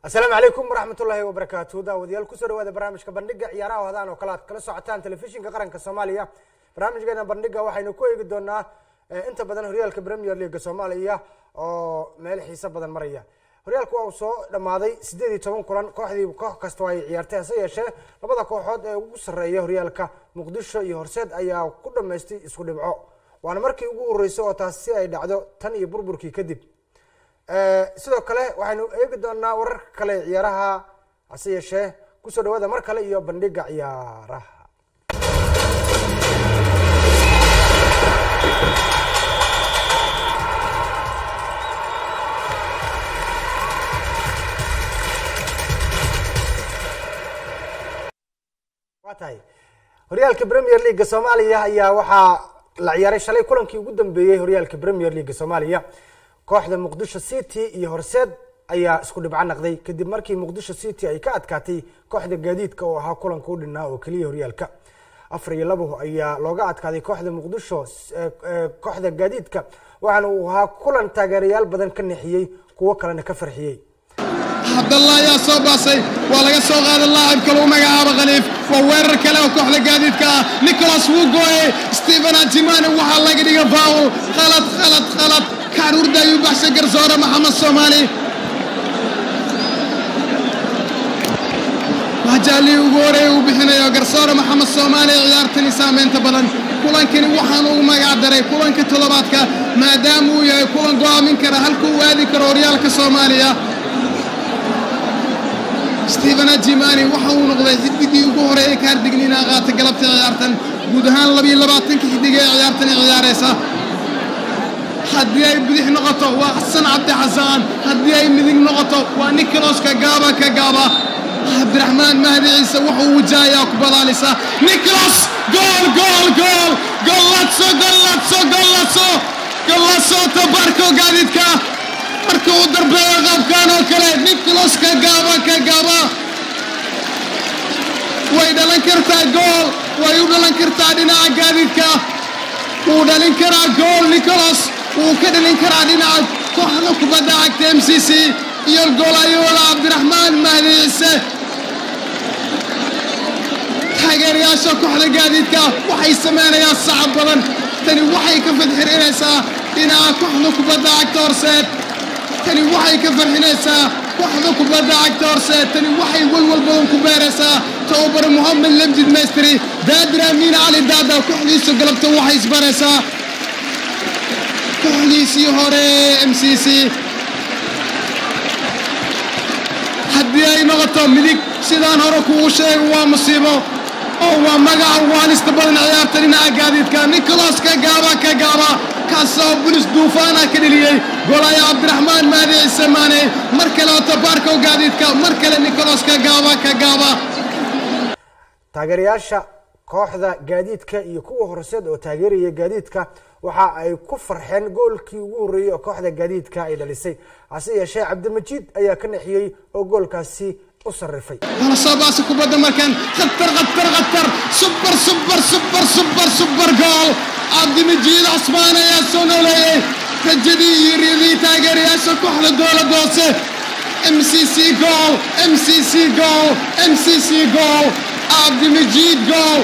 asalaamu calaykum waraxmat ullaahi wabarakaatu daawadayaal kusoo dhawaada barnaamijka bandhiga ciyaaraha hodaan oo kale aad kala socotaan telefishinka qaranka soomaaliya barnaamijkeena bandhiga waxaynu ku eegi doonaa inta badan horyaalka premier leaga soomaaliya oo meel xiiso badan maraya horyaalku waa uu soo dhammaaday sideed iyo toban kulan kooxdii koox kasta ay ciyaartay hase yeeshee labada kooxood ee ugu sarreeya horyaalka muqdisho iyo horseed ayaa ku dhammaystay isku dhibco waana markii ugu horeysay oo taasi ay dhacdo tan iyo burburkii kadib sidoo kale waxaynu eegi doonaa wararka kale ciyaaraha hase yeeshee kusoo dhawaada mar kale iyo bandhiga ciyaaraha waa tahay horyaalka premier leaga soomaaliya ayaa waxaa la ciyaaray shalay kulankii ugu dambeeyey horyaalka premier leaga soomaaliya kooxda muqdisho city iyo horseed ayaa isku dhibco naqday kadib markii muqdisho city ay ka adkaatay kooxda gaadiidka oo ahaa kulanka u dhinaa oo keliya horyaalka afar iyo labo ayaa looga adkaaday kooxda muqdisho kooxda gaadiidka waxaana uu ahaa kulan taageerayaal badan ka nexiyey kuwo kalena ka farxiyey cabdalla ayaa soo baasay waa laga soo qaaday laacibka lagu magacaabo khaliif waa weerar kale oo kooxda gaadiidka ah nicholas wuu gooyey stephen ajimane waxaa laga dhiga faul khalad khalad khalad karuurda ayuu baxshay garsoore maxamed soomaali waajaalii ugu horeeya uu bixinayo garsoore maxamed soomaali ciyaartani saamaynta badan kulankani waxaan ugu magac daray kulanka toddobaadka maadaama uu yahay kulan go'aamin kara halka uu aadi karo horyaalka soomaaliya stephen ajimani waxa uu noqday xiddigii ugu horeeya kaardigniina qaata galabta ciyaartan guud ahaan labiyo labaatanka xiddig ee ciyaartani ciyaaraysa haddii ay bidix noqoto waa xasan cabdi xasaan haddii ay midig noqoto waa nicolos kagaaba kagaaba cabdiraxmaan mahdi ciise wuxuu wajahayaa kubadaalisa nicolos gool gool gool gollatso gollatso gollatso gollatso tabarko gaadiidka marka uu darbeeyo qaabkan oo kale nicolos kagaaba kagaaba way dhalan kartaa gool way u dhalan kartaa dhinaca gaadiidka wuu dhalin karaa gool nicolos wuu ka dhalin karaa dhinaca kooxda kubadda cagta m c c iyo goolayola cabdiraxmaan mahdi ciise taageerayaasha kooxda gaadiidka waxay samaynayaan sacab badan tani waxay ka fadxirinaysaa dhinaca kooxda kubadda cagta horseed tani waxay ka farxinaysaa kooxda kubadda cagta horseed tani waxay walwal badan ku beeraysaa tababar mohamed lamjid maystri daadir amiin cali daada kooxdiisa galabta waxay isbaraysaa kooxdiisii hore m c c haddii ay noqoto midig sidaan hore kugu sheega waa musiibo oo waa magaca waalista badan ciyaarta dhinaca gaadiidka nicolos kagaaba kagaaba kaasoo bulis duufaana ka dheliyey golaya cabdiraxmaan mahdi ciise maane mar kale oo tabaarkow gaadiidka mar kale nicolos kagaaba kagaaba taageerayaasha kooxda gaadiidka iyo kuwa horseed oo taageeraya gaadiidka waxa ay ku farxeen goolkii ugu horreeyey oo kooxda gaadiidka ay dhalisay hase yeeshee cabdimajiid ayaa ka nexiyey oo goolkaasi u sarrifay wala soo baasa kubadda markan khatar khatar khatar subar subar subar subar subar gool cabdimajiid cusmaan ayaa soo nooleeyey rajadii iyo riyadii taageerayaasha kooxda dowladda hoose m c c gool m c c gool m c c gool cabdimajiid gool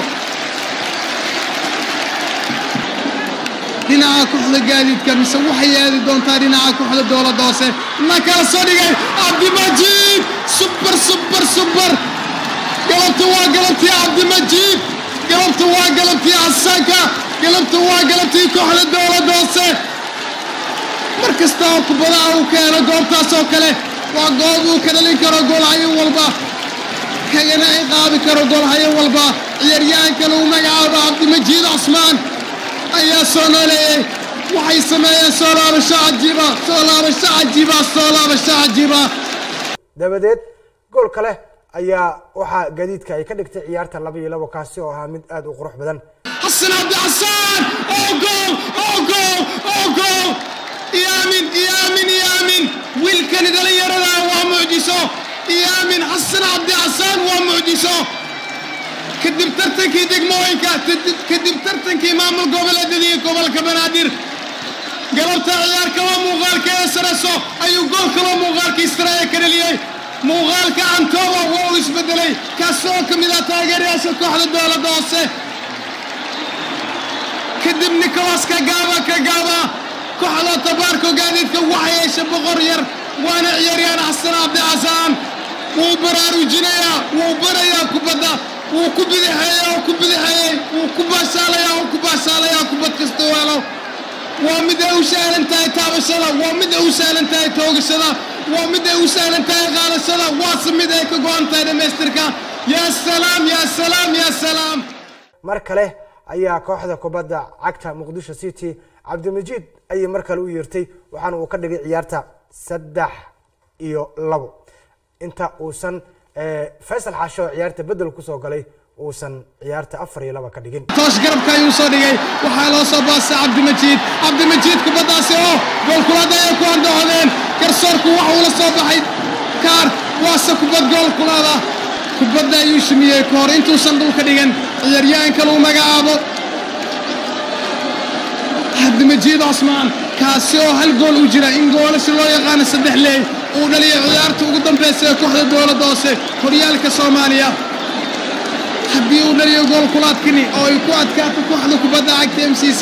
dhinaca kooxda gaadiidka mise waxay aadi doontaa dhinaca kooxda dowladda hoose na kala soo dhigay cabdimajiid subar subar subar galabta waa galabtii cabdimajiid galabta waa galabtii xasaanka galabta waa galabtii kooxda dowladda hoose mar kasta oo kubadaha uu keeno goobtaas oo kale waa goob uu ka dhalin karo goolhayo walba kagana ciqaabi karo goolhayo walba ciyaaryahanka lagu magacaabo cabdimajiid cusmaan ayaa soo nooleeyey waxay sameeyeen soo laabasho cajiiba soo laabasho cajiiba soo laabasho cajiiba dabadeed gool kale ayaa waxaa gaadiidka ay ka dhigtay ciyaarta laba iyo labo kaasi oo ahaa mid aada u qurux badan xasan cabdi xasaan oo gool oo gool oo gool iyaamin iyaamin iyaamin wiilkani dhalinyarada waa mucjiso iyaamin xasan cabdi xasaan waa mucjiso kadib tartankii degmooyinka kadib tartankii maamul goboleedyadii gobolka banaadir galabta ciyaar kaloo muuqaalkeeda sareso ayuu gool kaloo muuqaalkii sareeya ka dheliyey muuqaalka antoba waa uu isbedelay kaasoo ka mid ah taageerayaasha kooxda dowladda hoose kadib nicolas kagaaba kagaaba kooxda tabaarko gaadiidka waxay hesha boqor yar waana ciyaaryahan xasan cabdi xasaan wuu baraarujinayaa wuu barayaa kubadda wuu ku bidixeeyaa wuu ku bidixeeyey wuu ku baashaalayaa wuu ku baashaalayaa kubad kasta weelo waa mid ay u sahlan tahay taabashada waa mid ay u sahlan tahay toogashada waa mid ay u sahlan tahay qaadashada waase mid ay ka go-an tahay dhammaystirka yaa salaam yaa salaam yaa salaam mar kale ayaa kooxda kubadda cagta muqdisho city cabdimajid ayay mar kale u yeertay waxaana uu ka dhigay ciyaarta saddex iyo labo inta uusan faysal xaasho oo ciyaarta bedel kusoo galay uusan ciyaarta afar iyo laba ka dhigin toosh garabka ayuu soo dhigay waxaa loo soo baasay cabdimajiid cabdimajiid kubaddaasi oo goolkulaada ayay ku andahodeen garsoorku waxa uu la soo baxay kaar waase kubad goolkulaada kubadda ayuu shumiyey ka hor intuusan dhulka dhigan ciyaaryahanka lagu magacaabo cabdimajiid cosmaan kaasi oo hal gool u jira in goolasha loo yaqaano saddex leey uu dhaliyo ciyaarta ugu dambaysa ee kooxda dowladda hoose horyaalka soomaaliya haddii uu dhaliyo goolkulaadkani oo ay ku adkaato kooxda kubadda cagta m c c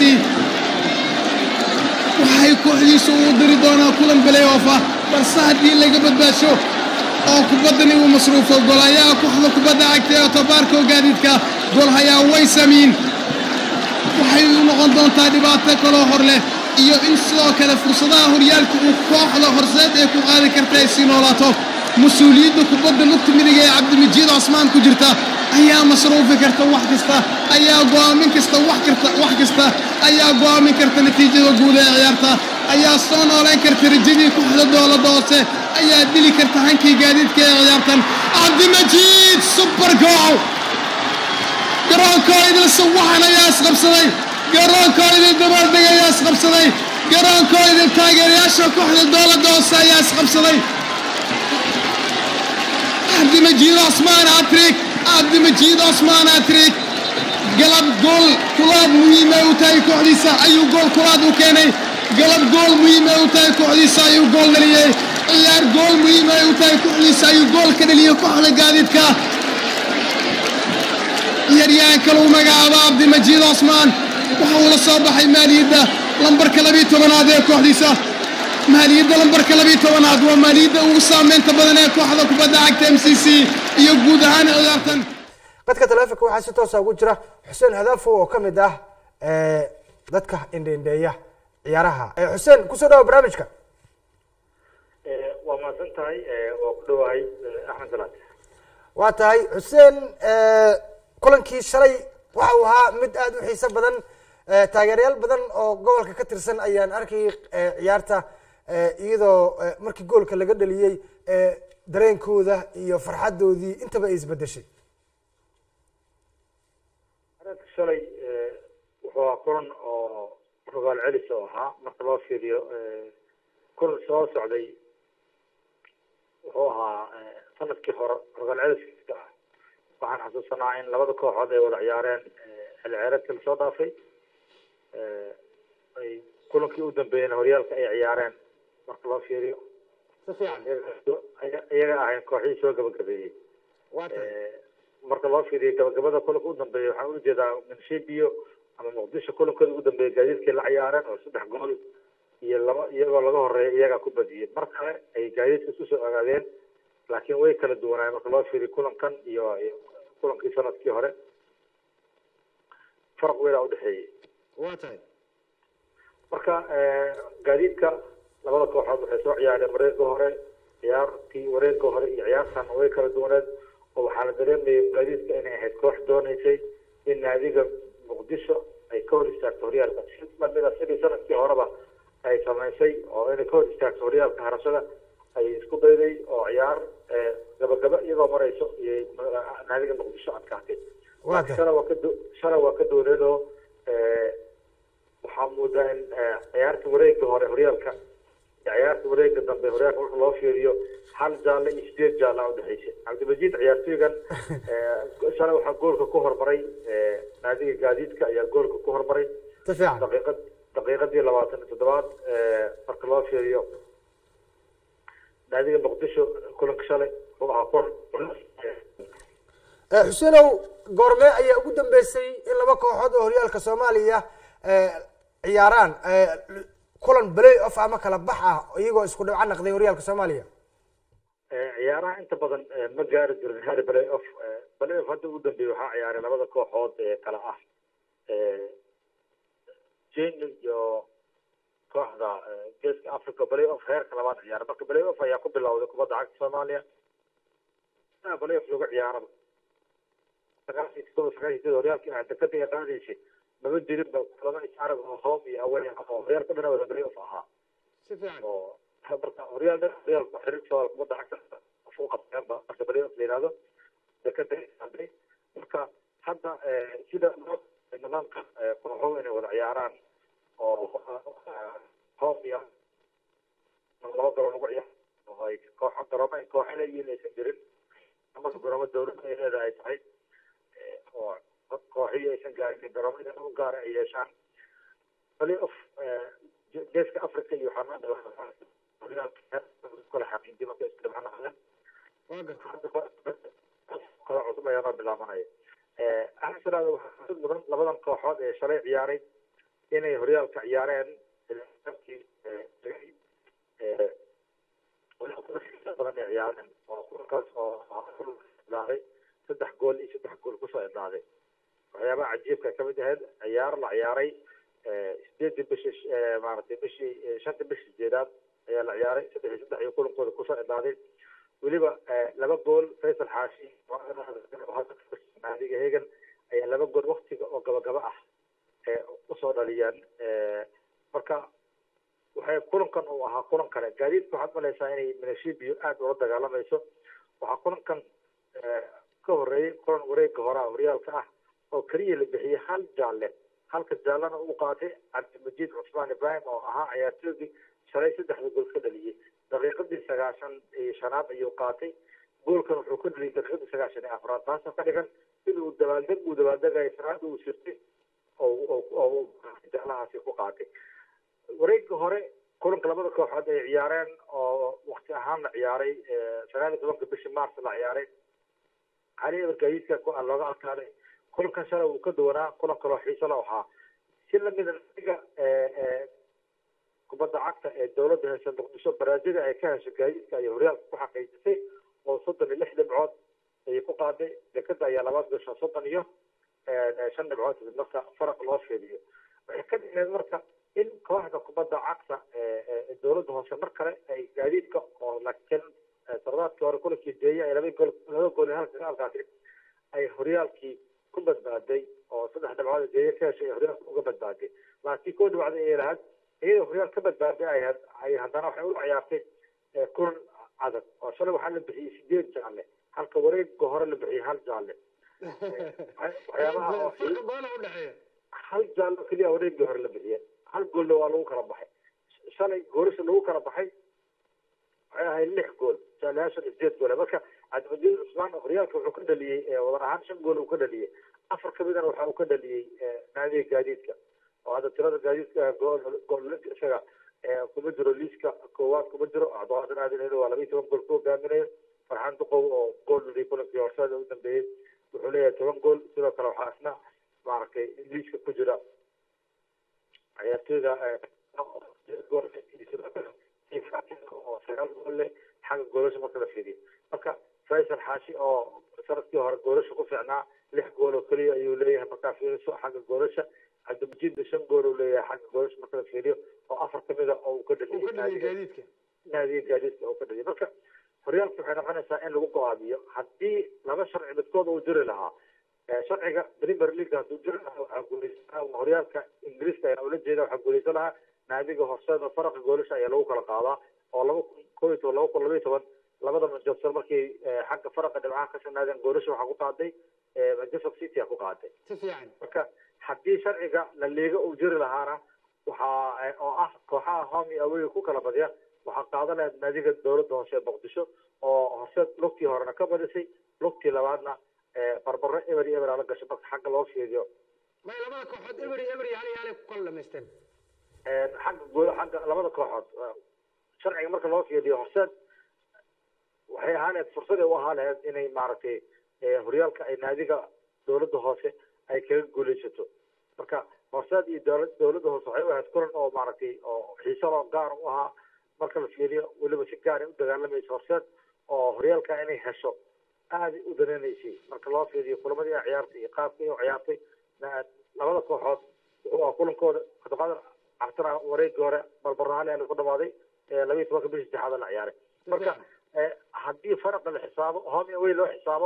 waxay kooxdiisu uu diri doonaa kulan belayof ah balse haddii laga badbaasho oo kubaddani uu masruufo golayaha kooxda kubadda cagta ee tobaarka oo gaadiidka golhayaa way samiin waxay u noqon doontaa dhibaato kaloo hor leh iyo in sidoo kale fursadaha horyaalka uu kooxda horseed ee ku qaadi karta ay sii noolaato mas-uuliyadda kubadda lugta midiga ee cabdimajiid cosmaan ku jirta ayaa masruufi karta wax kasta ayaa go'aamin kasta wax karta wax kasta ayaa go'aamin karta natiijada guud ee ciyaarta ayaa soo nooleyn karta rajadii kooxda dowladda hoose ayaa dili karta hankii gaadiidka ee ciyaartan cabdimajiid super goal garoonkoo idil sawaxan ayaa isqabsaday garoonkoo idil dabaaldeg ayaa isqabsaday garoonkoo idil taageerayaasha kooxda dowladda hoose ayaa isqabsaday cabdimajiid cosmaan atrik cabdimajiid cosmaan atrik galab gool kulaad muhiime u tahay kooxdiisa ayuu gool kulaad u keenay galab gool muhiime u tahay kooxdiisa ayuu gool dhaliyey ciyaar gool muhiime u tahay kooxdiisa ayuu gool ka dhaliyey kooxda gaadiidka ciyaaryahanka lagu magacaabo cabdimajiid cosmaan waxa uu la soo baxay maaliyadda lambarka labiiyo tobanaad ee kooxdiisa maaliyadda lambarka labiiyo tobanaad waa maaliyadda ugu saameynta badan ee kooxda kubadda cagta m c c iyo guud ahaan ciyaartan qadka taleefonka waxaa si toosa ugu jira xuseen hadaafo oo ka mid ah dadka indheindheeya ciyaaraha xuseen kusoo dhawa barnaamijka waa mahadsan tahay waa ku dhowahay axmed salaad waa tahay xuseen kulankii shalay waxa uu ahaa mid aada u xiiso badan taageerayaal badan oo gobolka ka tirsan ayaan arkayay ciyaarta iyadoo markii goolka laga dhaliyey dareenkooda iyo farxadoodii intaba ay isbedeshay areedka shalay wuxuu ahaa kulan oo rogaal celis oo ahaa marka loo fiiriyo kulan soo socday wuxuu ahaa sanadkii hore rogaal celiska ah waxaan xasuusanaa in labada kooxood ay wada ciyaareen xilli ciyaareedkii lasoo dhaafay ay kulankii u dambeeyeen horyaalka ay ciyaareen marka loo fiiriyo si fiican iyaga ahayn kooxihii soo gabagabeeyey marka loo fiiriyo gabagabada kulanka u dambeeya waxaan ujeedaa minshibiyo ama muqdisho kulankooda ugu dambeeya gaadiidkii la ciyaareen oo saddex gool iyo laba iyagoo laga horeeya iyagaa ku badiyey mar kale ay gaadiidka isku soo ogaadeen laakiin way kala duwanaayeen marka loo fiiriyo kulankan iyo kulankii sanadkii hore faraq weynaa udhexeeyey waa tahay marka gaadiidka labada kooxood waxay soo ciyaareen wareega hore ciyaartii wareega hore iyo ciyaartan way kala duwaneed oo waxaa la dareemayay gaadiidka inay ahayd koox dooneysay in naadiga muqdisho ay ka hor istaagto horyaalka si lamida sidii sanadkii horeba ay samaysay oo inay ka hor istaagto horyaalka harashada ay isku dayday oo ciyaar gabagaba iyagoo marayso iyo naadiga muqdisho adkaatay waa tahay shala waa ka du- shala waa ka dooneed oo waxaa moodaa in ciyaarta wareega hore horyaalka iyo ciyaarta wareega dambe horyaalka marka loo fiiriyo hal jaalle iyo sideed jaalla udhexaysay cabdimajid ciyaartooygan shalay waxaa goolka ku hormaray naadiga gaadiidka ayaa goolka ku hormaray si fiican daqiiqad daqiiqadii labaatan iyo toddobaad marka loo fiiriyo naadiga muqdisho kulanka shalay kooxaha kor Eh, xuseenow goormee ayaa ugu dambeysay in laba kooxood oo horyaalka soomaaliya eh, ciyaaraan eh, kulan play off ama kala bax ah iyagoo isku dhibco naqday horyaalka soomaaliya ciyaaraha inta badan eh, ma gaari jirin hari play off play off hadda ugu dambeeyey waxaa ciyaaray labada kooxood ee kala ah jeni iyo kooxda eh, geeska africa play off heerka labaad ciyaaray marka play off ayaa ku bilowday kubadda cagta soomaaliya Ah, play off lagu ciyaaraba sagaashii todoba sagaashii sideed horyaalka inaad dekada iyo qaadaysay maba jirinba laba isarag oo home iyo away ah oo horyaalka dhan wada play off ahaa si fiican oo marka horyaal dhan horyaalka xiriirka soomaaliya kubadda cagta u qabteen ba marka play off la yihahdo dekada hadhay marka hadda eh, sida loo nidaamka eh, kooxuhu inay wada ciyaaraan oo eh, home iyo laba garoon lagu ciyaar oo ay kooxo garoomo ay kooxo leeyihiin aysan jirin marka garoomo dawladda ay leedahay ay tahay eh, oo kooxiyo aysan gaarin garoomo inay u gaara ay yeeshaan play off eh, ge- geeska africa iyo waxaa kala xaqiijiyay marka isku dhibcanaqdeen waa gartay kala cusub ayaa noo bilaabanaya axsanaada waxaa xusid mudan labadan kooxood ee shalay ciyaaray inay horyaalka ciyaareen ilaankii badan ay ciyaareen oo kulankaas oo idlaaday saddex gool iyo saddex gool kusoo idlaaday waxyaabaha cajiibka ay kamid ahayd ciyaar la ciyaaray sideedii bishii maaragtay bishii shanta bishii sideedaad ayaa la ciyaaray saddex iyo saddex iyo kulankooda kusoo idlaaday weliba laba gool faysal xaashi naadiga hegan ayaa laba gool waktiga oo gabagaba ah usoo dhaliyeen marka waxay kulankan uu ahaa kulan kale gaadiidka waxaad malaysaa inay minashibiyo aada ula dagaalamayso waxaa kulankan ka horeeyey kulan wareega horaa horyaalka ah oo keliya la bixiyey hal jaalle halka jaallana uu qaatay cabdimajiid cusmaan ibrahim oo ahaa ciyaartoygii shalay saddexda gool ka dhaliyey daqiiqadii sagaashan iyo shanaad ayuu qaatay goolkan wuxuu ka dhaliyay daqiiqadii sagaashan iyo afraad taasoo ka dhigan inuu dabaaldeg uu dabaaldegayo shanaad uu sirtay oo jaalahaasi ku qaatay wareegga hore kulanka labada kooxood ay ciyaareen oo wakti ahaan la ciyaaray sagaal iyo tobanka bishii mars la ciyaaray cali ebergayiidka looga adkaaday kulankan shalay uu ka duwanaa kulan kaloo xiiso la ahaa si lamida liga kubadda cagta ee dowladda heese muqdisho baraazida ay ka hesho gaadiidka ayay horyaalka ku xaqiijisay oo soddon iyo lix dhibcood ayay ku qaaday dekada ayaa labaad gasho soddon iyo shan dhibcood marka faraq loo fiiriyo waxay ka dhigneed marka in kooxda kubadda cagta ee dowladda hoose mar kale ay gaadiidka oo laakiin sardaadkii hore kulankii deeye ay laba gool laba gool iyo halka halkaasi ay horyaalkii ku badbaaday oo saddex dhibcood deeye ka heshay ay horyaalka uga badbaaday laakiin koo dhibcda ay lahayd iyadoo horyaal ka badbaaday ay ay haddana waxay u ciyaartay kulan adag oo shalay waxaa la bixiyey sideed jaalle halka wareegga hore la bixiyey hal jaalle waxyaabaha oo hal jaallo keliya wareeggii hore la bixiyey hal goolna waa lagu kala baxay shalay goolasha lagu kala baxay waxay ahayd lix gool jaalayaashan sideed gool marka cabdimajiid cusmaan horyaalka wuxuu ka dhaliyey wadan ahaan shan gool uu ka dhaliyey afar kamidana waxa uu ka dhaliyey naadiga gaadiidka oo hadda tirada gaadiidka gool gool isaga kuma jiro liiska koowaad kuma jiro cabdiqaadir aadin waa laba iyo toban gool ku hogaaminayo farxaan duqow oo gool dhaliyay kulankii horseeda u dambeeyey wuxuu leeyahay toban gool sidoo kale waxaa isna maaragtay liiska ku jira ciyaartooyda oo sagaal gool leh xagga goolasha marka la fiiriyo marka faysal xaashi oo sanadkii hore goolasha ku fiicnaa lix gool oo keliya ayuu leeyahay markaa fiiriso xagga goolasha cabdimajiidna shan gool uu leeyahay xagga goolasha marka la fiiriyo oo afar kamida oo uu ka dhaliyay naadiga gaadiidka oo ka dhaliyay marka horyaalka waxay noqonaysaa in lagu go-aamiyo haddii laba sharci midkood uu jiri lahaa sharciga premier league hadduu jiri lahaa waxaa guuleysan horyaalka ingiriiska ayaa ula jeeda waxaa guuleysan lahaa naadiga horseeda faraqa goolasha ayaa lagu kala qaadaa oo laba kun koo iyo toban laba kun laba iyo toban labada manchester markay xagga faraqa dhibcaha ka sanaadeen goolasha waxaa ku qaaday manchester city a ku qaaday si fiican marka haddii sharciga la liiga uu jiri lahaana waxaa oo ah kooxaha home iyo away ku kala badya waxaa qaadan lahayd naadiga dowladda hoose ee muqdisho oo horseed lugtii horena ka badisay lugtii labaadna barbaro eber iyo eber ala gashay marka xagga loo fiiriyo may labada kooxood eber iyo eber yaali yaali ku kala dhamaysteen xagga gool xagga labada kooxood sharciga marka loo fiiriyo horseed waxay ahaaneed fursaday u ahaa lahayd inay maaragtay horyaalka ay naadiga dowladda hoose ay kaga guuleysato marka horseed iyo dowla dowladda hoose waxay u ahayd kulan oo maaragtay oo xiisaloo gaar u ahaa marka la fiiriyo weliba si gaara u dagaalamaysa horseed oo horyaalka inay hesho aada u dananaysay marka loo fiiriyo kulamadii ay ciyaartay iyo qaabkii u ciyaartay labada kooxood wuxuu ah kulankooda cabdiqaadir cabtana wareegii hore balbaraaliana ku dhamaaday labiyi tobanka bishii saddexaad la ciyaaray marka haddii faraqa la xisaabo home away loo xisaabo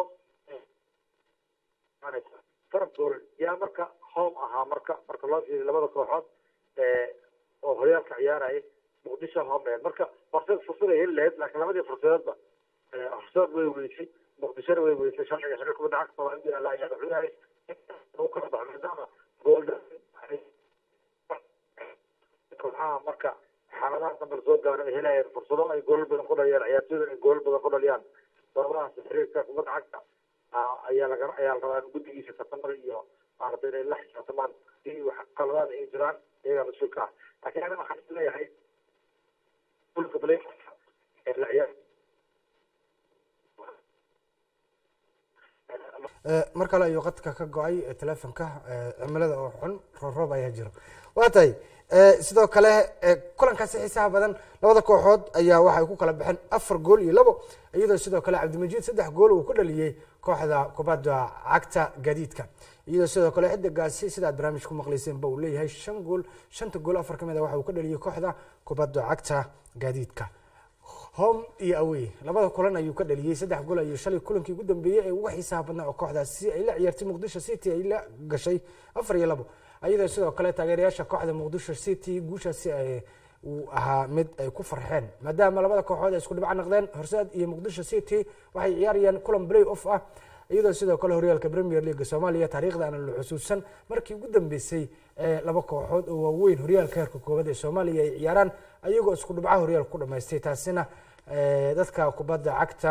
faraq gool yaa marka home ahaa marka marka loo fiiriyo labada kooxood oo horyaalka ciyaarayay muqdisho home marka horseed fursad ay heli lahayd laakiin labadii fursadoodba horseed way weysay muqdishona way weysay sharciga xiriir kubadda cagta soomaaliya la ayaa wuxuu yahay uu kala baxo maadaama gool kooxaha marka xaaladaha dambe soo gaaro ay helayaan fursado ay goolal badan ku dhaliyaan ciyaartooyda ay goolal badan ku dhaliyaan sababahaas xiriirka kubadda cagta ayaa laga ayaa la rabaa in guddigiisa tartamada iyo maaragtay inay la xisaabtamaan si wax qaladaad ay jiraan iyagaa mas-uulka ah laakiin aniga waxaan is leeyahay fulka play ee la ciyaar mar kale ayuu qadka ka go-ay telefonka cimilada oo xun rooroob ayaa jiro waa tahay sidoo kale kulankaasi xiisaha badan labada kooxood ayaa waxay ku kala baxeen afar gool iyo labo iyadoo sidoo kale cabdimajiid saddex gool uu ku dhaliyey kooxda kubadda cagta gaadiidka iyadoo sidoo kale xidigaasi sidaad barnaamij ku maqlayseenba uu leeyahay shan gool shanta gool afar kamid a waxa uu ka dhaliyey kooxda kubadda cagta gaadiidka home iyo awey labada kulan ayuu ka dhaliyey saddex gool ayuu shalay kulankii ugu dambeeyey ee uga xiisaha badnaa oo kooxdaasi ay la ciyaartay muqdisho city ay la gashay afar iyo labo iyadoo sidoo kale taageerayaasha kooxda muqdisho city guushaasi uu ahaa mid ay ku farxeen maadaama labada kooxood ay isku dhibco noqdeen horseed iyo muqdisho city waxay ciyaarayaan kulan play off ah iyadoo sidoo kale horyaalka premier leaga soomaaliya taariikhda aana la xusuusan markii ugu dambeysay laba kooxood oo waaweyn horyaalka heerka koowaad ee soomaaliya ay ciyaaraan ayagoo isku dhibcaha horyaalka ku dhamaystay taasina dadka kubadda cagta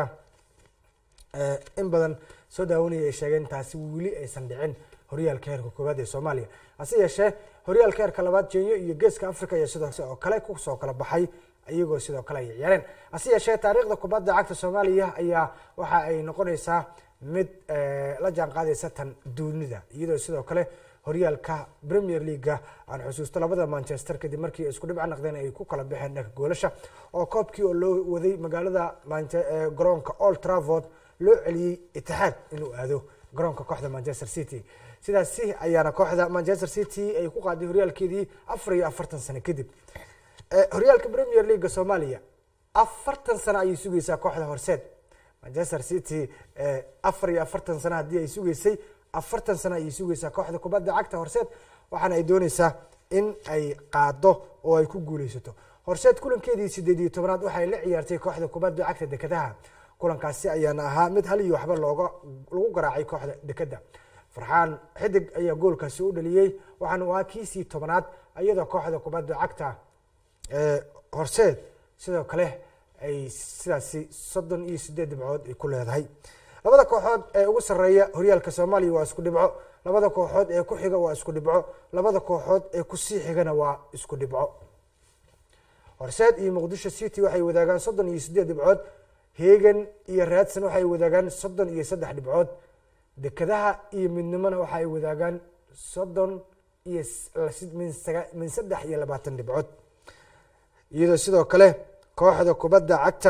in badan soo daawanaya ay sheegeen taasi weli aysan dhicin horyaalka heerka koowaad ee soomaaliya hase yeeshee horyaalka heerka labaad jenya iyo geeska africa ayaa sidoo oo kale kusoo kala baxay iyagoo sidoo kale ay ciyaareen hase yeeshee taariikhda kubadda cagta soomaaliya ayaa waxa ay noqonaysaa mid la jaan qaadaysa tan duunida iyadoo sidoo kale horyaalka premier leaga aan xusuusto labada manchester kadib markii isku dhibca naqdeen ay ku kala baxeen dhanka goolasha oo koobkii oo loo waday magaalada garoonka old travord loo celiyey itixaad inuu aado garoonka kooxda manchester city sidaasi ayaana kooxda manchester city ay ku qaaday horyaalkeedii afar iyo afartan sano kadib horyaalka premier leaga soomaaliya afartan sano ayay sugaysaa kooxda horseed manchester city afar iyo afartan sano haddii ay sugaysay afartan sano ayay sugaysaa kooxda kubadda cagta horseed waxaana ay dooneysaa in ay qaado oo ay ku guuleysato horseed kulankeedii sideed iyo tobanaad waxay la ciyaartay kooxda kubadda cagta dekadaha kulankaasi ayaana ahaa mid hal iyo waxba looga lagu garaacay kooxda dekada farxaan xidig ayaa goolkaasi u dhaliyey waxaana u ahaa kiisii tobanaad iyadoo kooxda kubadda cagta horseed sidoo kale ay sidaasi soddon iyo sideed dhibcood ay ku leedahay labada kooxood ee ugu sarreeya horyaalka soomaaliya waa isku dhibco labada kooxood ee ku xiga waa isku dhibco labada kooxood ee kusii xigana waa isku dhibco horseed iyo muqdisho city waxay wadaagaan soddon iyo sideed dhibcood heegan iyo raadsan waxay wadaagaan soddon iyo saddex dhibcood dekadaha iyo midnimona waxaay wadaagaan soddon iyo min saddex iyo labaatan dhibcood iyadoo sidoo kale kooxda kubadda cagta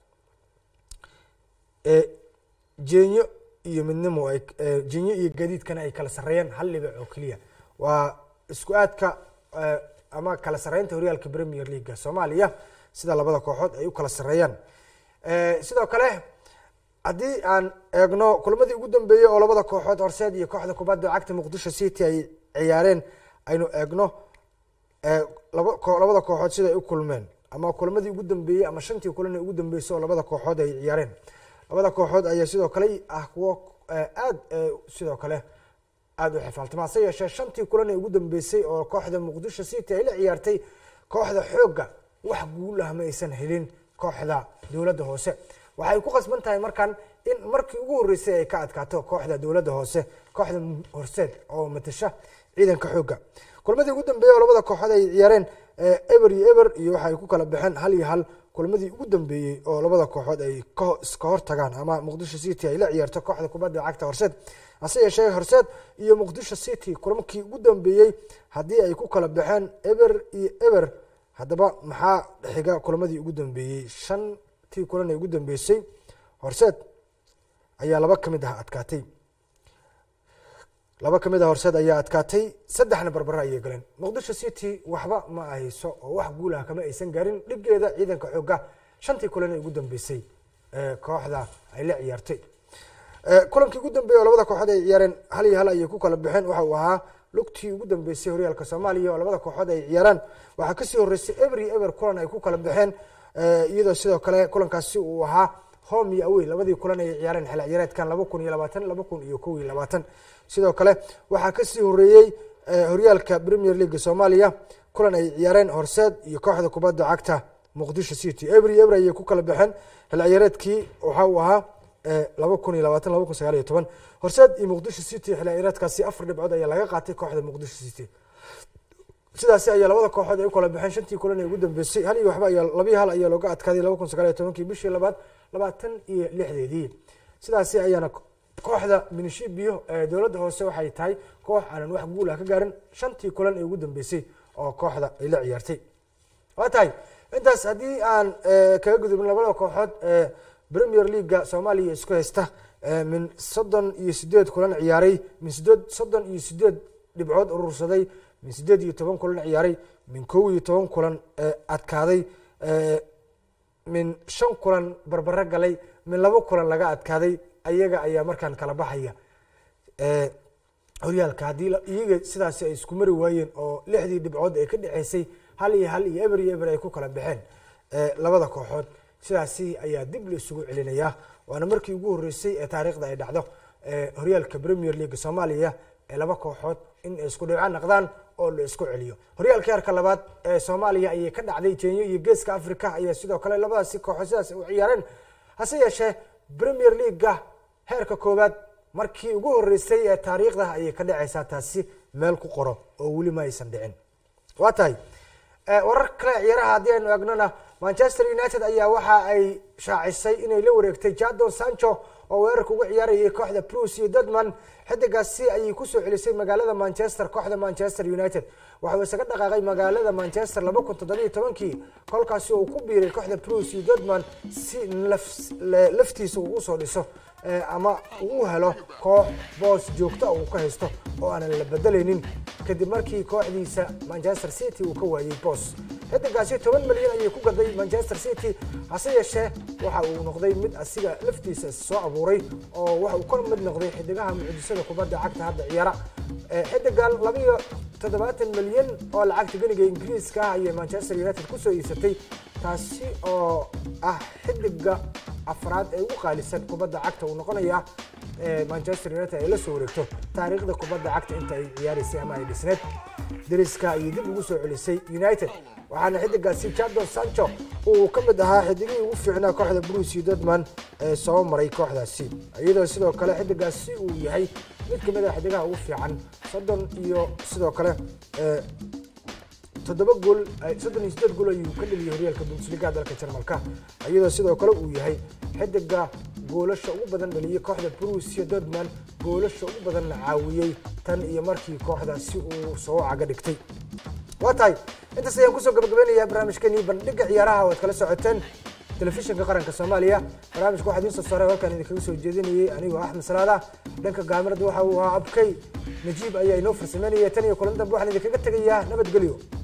ee jenyo iyo midnimo jenyo iyo gadiidkana ay kala sareeyaan hal dhibic oo keliya waa isku aadka ama kala sareynta horyaalka premier leaga soomaaliya sida labada kooxood ay u kala sareeyaan sidoo kale haddii aan eegno kulamadii ugu dambeeyey oo labada kooxood horseed iyo kooxda kubadda cagta muqdisho city ay ciyaareen aynu eegno labada kooxood sida ay u kulmeen ama kulamadii ugu dambeeyey ama shantii kulan ee ugu dambeysay oo labada kooxood ay ciyaareen labada kooxood ayaa sidoo kale ah kuwo aad sidoo kale aada u xifaaltama hase yeeshee shantii kulan ee ugu dambeysay oo kooxda muqdisho city ay la ciyaartay kooxda xoogga wax guul ah ma aysan helin kooxda dowladda hoose waxay ku qasban tahay markan in markii ugu horreysay ay ka adkaato kooxda dowladda hoose kooxda horseed oo matasha ciidanka xoogga kulmadii ugu dambeeyey oo labada kooxood ay ciyaareen eber iyo eber iyo waxay ku kala baxeen hal iyo hal kulamadii ugu dambeeyey oo labada kooxood ay ka- iska hor tagaan ama muqdisho city ay la ciyaarto kooxda kubadda cagta horseed hase yeeshee horseed iyo muqdisho city kulamkii ugu dambeeyey haddii ay ku kala baxeen eber iyo eber haddaba maxaa xiga kulamadii ugu dambeeyey shantii kulan ee ugu dambeysay horseed ayaa laba ka mid ah adkaatay laba ka mid a horseed ayaa adkaatay saddexna barbara ayay galeen muqdisho city waxba ma ahayso oo wax guul ah kama aysan gaarin dhigeeda ciidanka xooga shantii kulan ee ugu dambeysay ee kooxda ay la ciyaartay Eh, kulankii ugu dambeeyey oo labada kooxood ay ciyaareen hal iyo hal ayay ku kala baxeen waxa uu ahaa lugtii ugu dambeysay horyaalka soomaaliya oo labada kooxood ay ciyaaraan waxaa kasii horeysay ever iyo ever kulan ay ku kala baxeen eh, iyadoo sidoo kale kulankaasi uu ahaa home iyo awey labadii kulan ay ciyaareen xil ciyaareedkan laba kun iyo labaatan laba kun iyo kow iyo labaatan sidoo kale waxaa kasii horeeyey eh, horyaalka premier league soomaaliya kulan ay ciyaareen horseed iyo kooxda kubadda cagta muqdisho city ever iyo ever ayay ku kala baxeen xil ciyaareedkii waxa uu ahaa laba kun iyo labaatan laba kun sagaal iyo toban horseed iyo muqdisho city xil ciyaareedkaasi afar dhibcood ayaa laga qaatay kooxda muqdisho city sidaasi ayaa labada kooxood ay u kala baxeen shantii kulan ee ugu dambeysay hal iyo waxba ayaa labiyo hal ayaa looga adkaaday laba kun sagaal iyo tobankii bishii labaad labaatan iyo lixdeedii sidaasi ayaana kooxda minishibio ee dowladda hoose waxay tahay koox aanan wax guul ah ka gaarin shantii kulan ee ugu dambeysay oo kooxda ay la ciyaartay waa tahay intaas haddii aan eh, kaga gudubin labada kooxood ee premier leaga soomaaliya isku haysta eh, min soddon iyo sideed kulan ciyaaray min sideed soddon iyo sideed dhibcood urursaday min sideed iyo toban kulan ciyaaray min kow iyo toban kulan eh, adkaaday eh, min shan kulan barbaro galay min labo kulan laga adkaaday ayaga ayaa markaan kala baxaya Eh, horyaalka haddii la- iyaga sidaasi ay isku mari waayeen oo lixdii dhibcood ee ka dhexeysay hal iyo hal iyo eber iyo eber ay ku kala baxeen eh, labada kooxood sidaasi ayaa dib la isugu celinayaa waana markii ugu horeysay ee taariikhda ay dhacdo eh, horyaalka premier league soomaaliya ee laba kooxood in ay isku dhibco naqdaan oo la isku celiyo horyaalka heerka labaad ee soomaaliya ayay ka dhacday kenya iyo geeska africa ayaa sidoo kale labadaasi kooxood sidaas u ciyaareen hase yeeshee premier leaguega heerka koowaad markii ugu horeysay ee taariikhda ayay ka dhacaysaa taasi meel ku qoro oo weli ma aysan dhicin waa tahay Eh, warar kale ciyaaraha haddii aynu eegnona manchester united ayaa waxa ay shaacisay inay la wareegtay jadon sancho oo weerarka uga ciyaarayay kooxda bruce iyo dodman xidigaasi ayay kusoo celisay magaalada manchester kooxda manchester united waxauu isaga dhaqaaqay magaalada manchester laba kun toddobiyo tobankii kolkaasi uu ku biiray kooxda bruce iyo dodman si laf- le- laftiisa uu usoo dhiso eh, ama uu u helo koox boos joogto ah uu ka haysto oo aanan la bedelaynin kadib markii kooxdiisa manchester city uu ka waayey boos xidigaasi toban milyan ayay ku gaday manchester city hase yeeshee waxa uu noqday mid asiga laftiisa soo abuuray oo waxa uu ka mid noqday xidigaha mucjisada kubadda cagta hadda ciyaara Eh, xidigan labiyo toddobaatan milyan oo lacagta geniga ingiriiska ah ayay manchester united kusoo iibsatay taasi oo ah xidiga afraad ee ugu qaalisan kubadda cagta uu noqonaya ee manchester united ay la soo wareegto taariikhda kubadda cagta inta ay ciyaaraysay ama ay dhisneed deriska ayay dib ugu soo celisay united waxaana xidigaasi jadon sancho uu ka mid ahaa xidigihii ugu fiicnaa kooxda bruce dodman ee soo maray kooxdaasi iyadoo sidoo kale xidigaasi uu yahay mid ka mid ah xidigaha ugu fiican soddon iyo sidoo kale eh, toddoba gool ay- soddon iyo sideed gool ayuu ka dheliyay horyaalka bundesliga dalka jarmalka iyadoo sidoo kale uu yahay xidiga goolasha ugu badan dhaliyay kooxda brucia dortmund goolasha ugu badanna caawiyey tan iyo markii kooxdaasi uu soo caga dhigtay waa tahay intaas ayaan kusoo gabagabeynayaa barnaamijkeenii bandhiga ciyaaraha oo aad kala socoteen telefishinka qaranka soomaaliya barnaamijka waxaa idiin soo saaray halkan idinkaga soo jeedinayay anigoo axmed salaada dhanka gaamirada waxa uu ahaa abkay najiib ayaa inoo farsameynaya tan iyo kulan dambe waxaan idinkaga tegayaa nabadgelyo